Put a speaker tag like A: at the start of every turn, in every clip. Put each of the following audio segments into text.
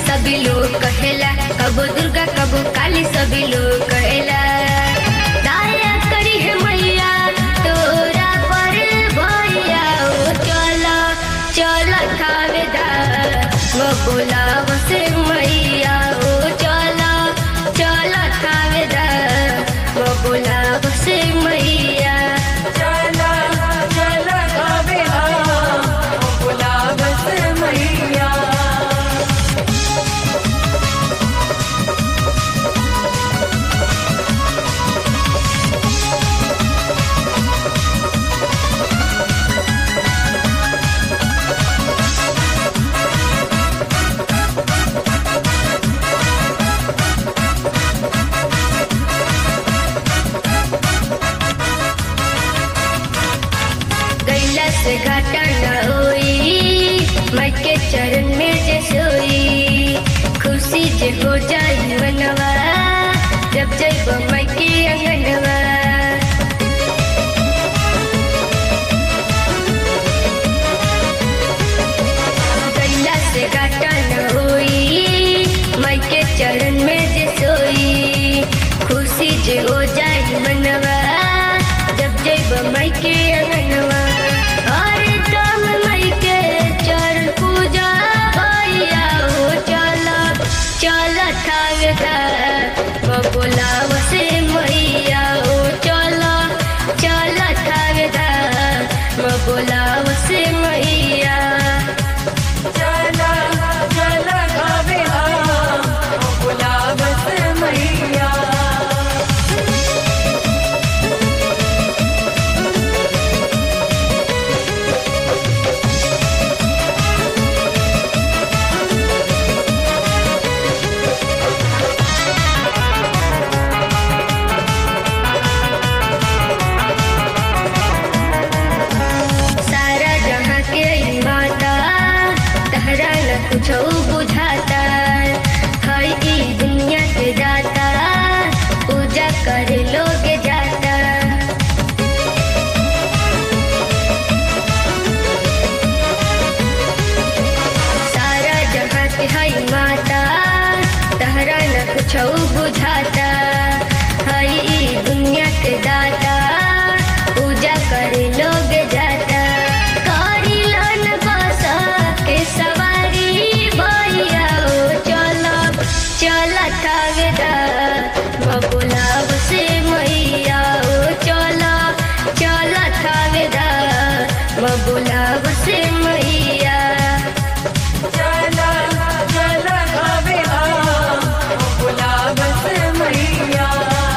A: सभी लोग कहेला कबो दुर्गा कबो काली सभी लोग कहेला दया करी है मैया तोरा पर भैया ओ चला चला खावेदा वो बोलाव से मैया ओ चला चला खावेदा वो बोलाव से मैया
B: चला चला गावे हम गुलाब से मैया
A: गैला से घाटा न होई माई के चरण में जे सोई खुशी जे हो जाई मनवा जब जब माई के अंगनवा गैला से घाटा न होई माई के चरण में जे सोई खुशी जे हो जाई मनवा जब जब माई के अंगनवा हर दम माई के चरण पूजा भैया हो चला चला थागता बबुलाव से मैया हो चला चला थागता बबुलाव से मैया
B: चला चला गावे हम गुलाब से मैया
A: सारा जहाँ के ई माता तहरा न कुछो बुझाता हर ई दुनिया के दाता पूजा करे लोग जाता सारा जहाँ के हई माता तहरा न कुछो बुझाता हई ई दुनिया के दाता पूजा करे लोग जाता करी लन बसा के सवारी भैया ओ चला चला थागदा बबुलाव से मैया ओ चला चला थागदा बबुलाव से मैया
B: चला चला गावे हम गुलाब से मैया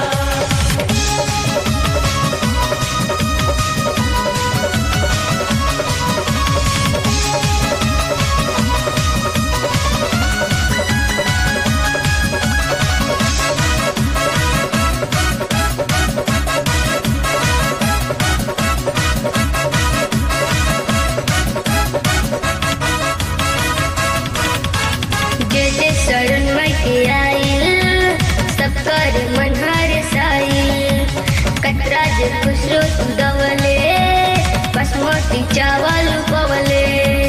A: जे जे शरण माई के आइल सब कर मनहर साइल कतरा जे खुसरो तू दवले बसमती चावल पवले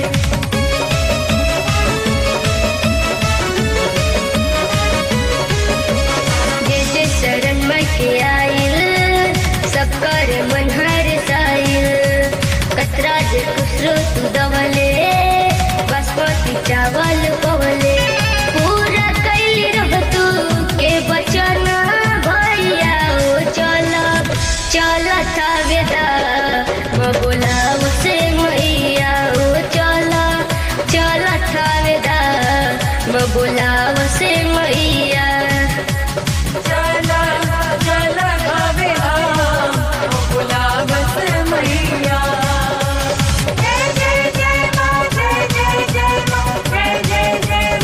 A: जे जे शरण माई के आइल सब कर मनहर साइल कतरा जे खुसरो तू दवले बासमती चावल पवले पूरा कैली रह तू के बचन भैया ओ चला चला थावेदा बबुलाव से मैया ओ चला चला थावेदा बबुलाव से मैया
B: चला चला गावे हम गुलाब से मैया जय जय जय माँ जय जय जय माँ जय जय जय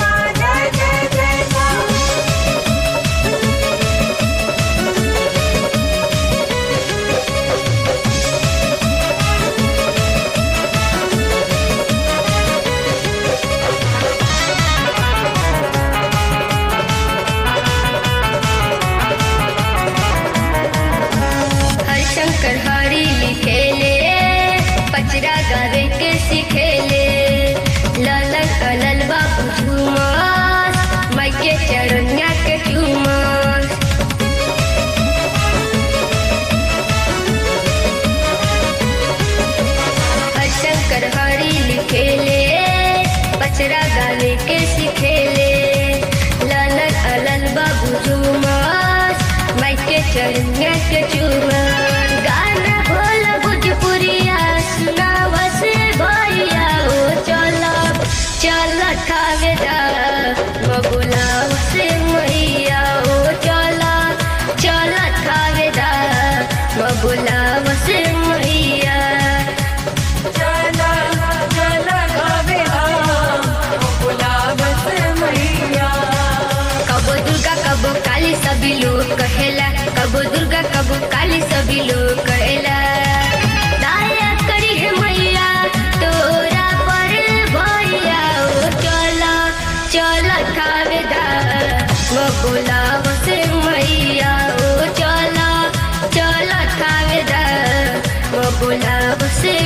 A: पचरा गावे के सिखेले लालन अलल बाबू झूमस माइक के चढ़िया के चूमर गाना भोला भोजपुरिया सुनावा से भैया ओ चल चल खावेदा बबुलाव से मैया ओ चल चल खावेदा बबुलाव से मैया
B: चला चला गावे हम गुलाब से मैया
A: कबो दुर्गा कबो काली सभी लोग कहेला कबो दुर्गा कबो काली सभी लोग कहेला दया करी है मैया तोरा पर भैया ओ चला चला खावेदा बबुलाव से मैया ओ चला चला खावेदा बबुलाव से